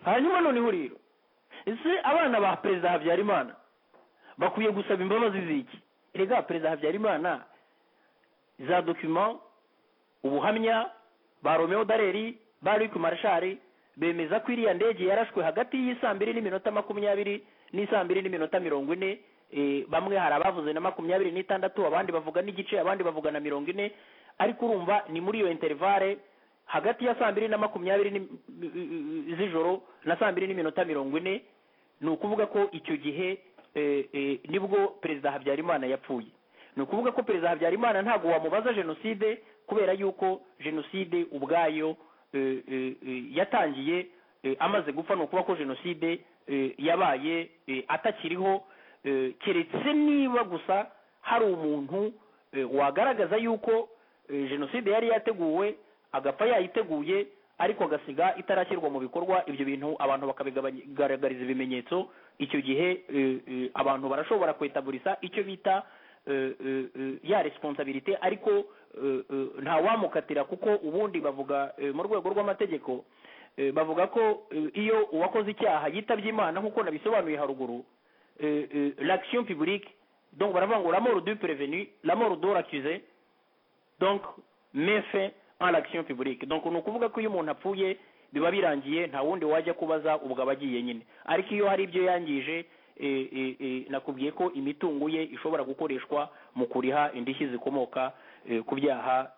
hanyuma noneho rero ese abana ba perezida habyarimana bakwiye gusaba imbabazi z'iki rega perezida habyarimana za dokima ubuhamya ba romeo dareri ba luc marshal bemeza ko iriya ndege yarashwe hagati y'isaa mbiri n'iminota makumyabiri n'isaa mbiri n'iminota mirongo ine bamwe hari abavuze na makumyabiri n'itandatu abandi bavuga n'igice abandi bavuga na mirongo ine ariko urumva ni muri iyo interivare hagati ya saa mbiri na makumyabiri z'ijoro na saa mbiri n'iminota mirongo ine ni ukuvuga ko icyo gihe nibwo perezida habyarimana yapfuye ni ukuvuga ko perezida habyarimana ntabwo wamubaza jenoside kubera yuko jenoside ubwayo yatangiye amaze gupfa ni ukuvuga ko jenoside yabaye atakiriho keretse niba gusa hari umuntu wagaragaza yuko jenoside yari yateguwe agapfa yayiteguye ariko agasiga itarashyirwa mu bikorwa ibyo bintu abantu bakabigaragariza ibimenyetso icyo gihe abantu barashobora kwetaburiza icyo bita ya resiponsabirite ariko ntawamukatira kuko ubundi bavuga mu rwego rw'amategeko bavuga ko iyo uwakoze icyaha yitabye imana nk'uko nabisobanuye haruguru l'Action publique donc baravuga ngo la mort du prévenu la mort de l'accusé donc méfait en l'action publique donc ni ukuvuga ko iyo umuntu apfuye biba birangiye nta wundi wajya kubaza ubwo aba agiye nyine ariko iyo hari ibyo yangije nakubwiye ko imitungo ye ishobora gukoreshwa mu kuriha indishyi zikomoka ku byaha